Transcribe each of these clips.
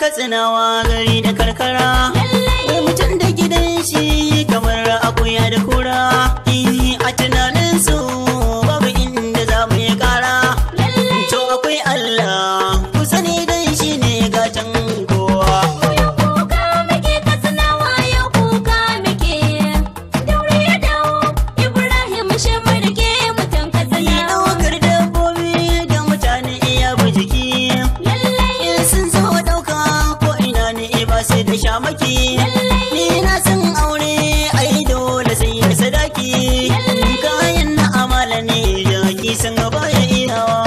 katsinawa gari da karkara wai mutum da gidan shi kamar akuya da kura Eh, a tunanin su babu inda za mu yi kara to akwai Allah ku sani dan shi ne gatan kowa kuka muke katsinawa yau kuka muke daure ya dawo ibrahim shi murke mutan Yi katsinawa ɗaukar dabbobi da mutane iya bi jiki lallai in sun zo ɗauka ko ina ne ba sai da shamaki ni na san aure ai dole sai da sadaki kayan na amala ne jaki sun baya iyawa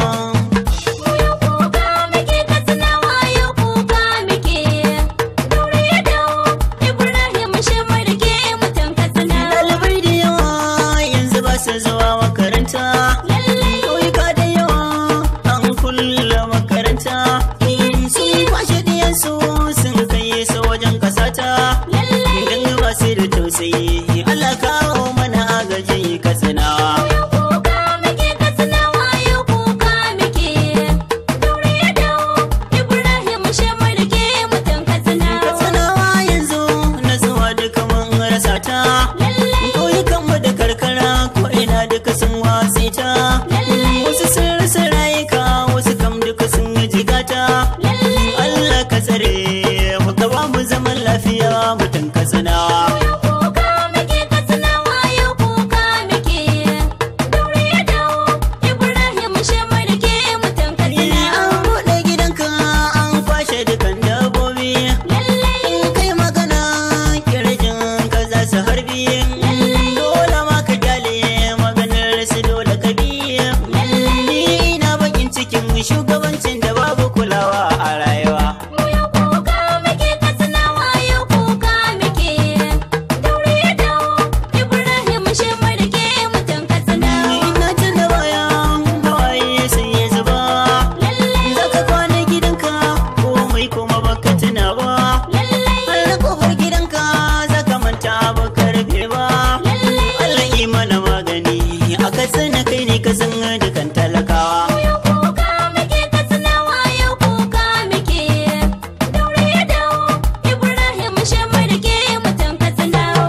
kuka muke katsinawa yau kuka muke daure ya dawo ibrahim shi murke mutan katsinawa ɗalibai da yawa yanzu ba su zuwa makaranta ƙauyuka da yawa an kulle makaranta sun kwashe ɗiyansu sun kai su wajen kasata idan ba su da tausayi Allah kawo mana agaji katsina kuka muke katsinawa yau kuka muke daure ya dawo ibrahim shi murke mutan katsinawa katsinawa yanzu na zuwa duka mun rasa ta ƙauyukanmu da karkara ko ina duka sun watsi ta wasu sun rasa rayuka wasu kam duka sun jigata Allah ka tsare mu ka ba mu zaman lafiya mutum katsinawa kuka muke katsinawa yau kuka muke daure ya dawo ibrahim shi murke mutan katsinawa an buɗe gidanka an kwashe dukan dabbobi in kai magana kirjin ka za su harbi dole ma ka kyale maganar su dole ka bi ni ina bakin cikin shugabancin da babu kulawa a rayuwa kuka muke katsinawa yau kuka muke daure ya dawo ibrahim shi murke mutan katsinawa ina tuna baya hawaye sun yi zuba zaka kwana gidanka komai kuma baka tuna ba har kofar gidanka zaka manta baka rufe ba Allah yi mana magani a katsina kai ne ka san dukan talakawa kuka muke katsinawa yau kuka muke daure ya dawo ibrahim shi murke mutan katsinawa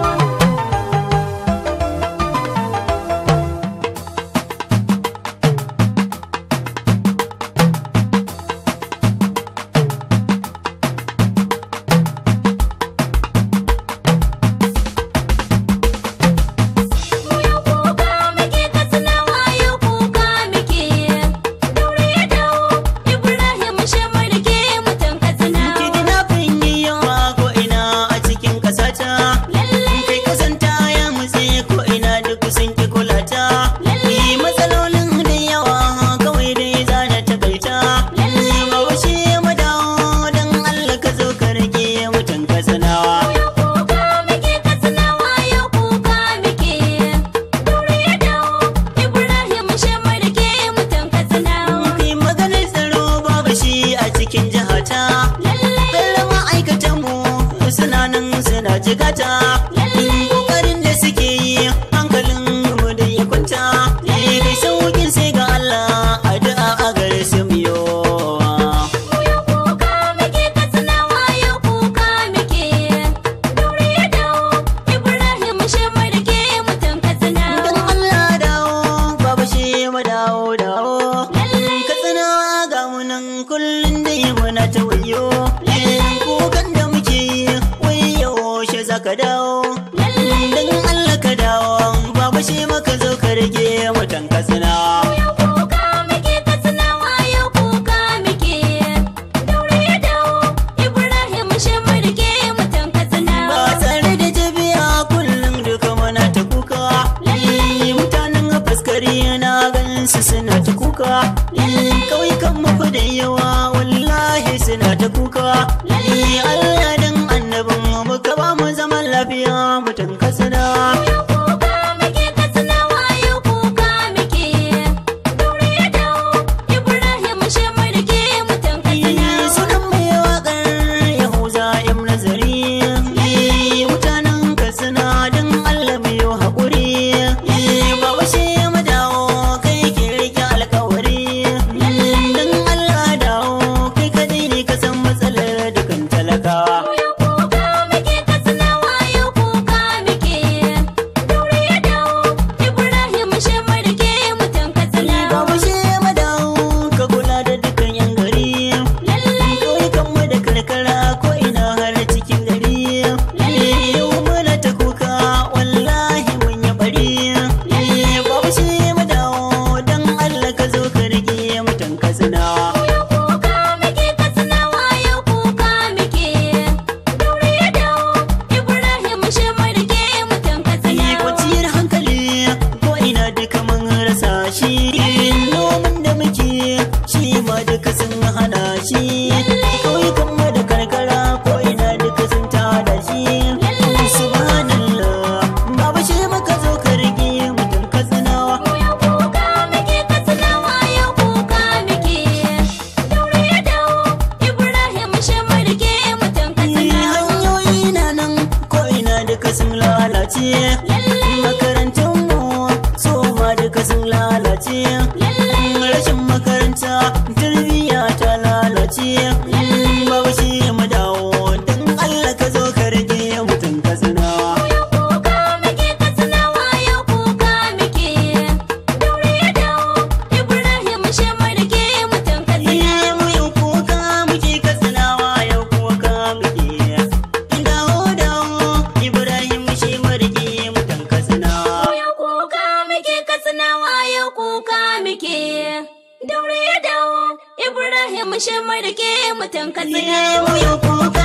kuka muke katsinawa yau kuka muke daure ya dawo ibrahim shi murke mutan katsinawa kidnapping yi yawa ko ina a cikin kasata kai kasanta ya mutse ko ina duk sun ki kulata yi matsalolin da yawa kawai dai za na takaita mawashe madawo don Allah ka zo ka rage mutan kasanawa kuka muke katsinawa yau kuka muke daure ya dawo ibrahim shi murke mutan katsinawa kai maganar tsaro babu shi a cikin jihata Bello ma'aikatanmu suna nan suna jigata Kokarin da suke yi hankalin mu da ya kwanta Kai saukin sai ga Allah addu'a a gare su miyo kuka muke katsinawa yau kuka muke daure ya dawo ibrahim shi murke mutan katsinawa Dan Allah dawo babu shi mu dawo dawo Katsina ga mu nan kullum da yi muna ta wayo Kukan da muke yi wayo shi zaka dawo Dan Allah ka dawo babu shi maka zo ka rage mutan katsina kuka muke katsinawa yau kuka muke daure ya dawo ibrahim shi murke mutan katsinawa ba tare da jabiya kullum duka muna ta kuka mutanen faskari na ganin su suna ta kuka kauyukan mafi da yawa wallahi suna ta kuka Allah dan annabin mu ka ba mu zaman lafiya mutan kasana kuka muke katsinawa yau kuka muke daure ya dawo ibrahim shi murke mutan katsinawa sunan mai waƙar yahuza im nazari mutanen katsina don Allah mai yau haƙuri ba washe mu dawo kai ke rike alkawari don Allah dawo kai kadai ne ka san matsalar dukan mu rike mutum katsina. Ina wuyan kuka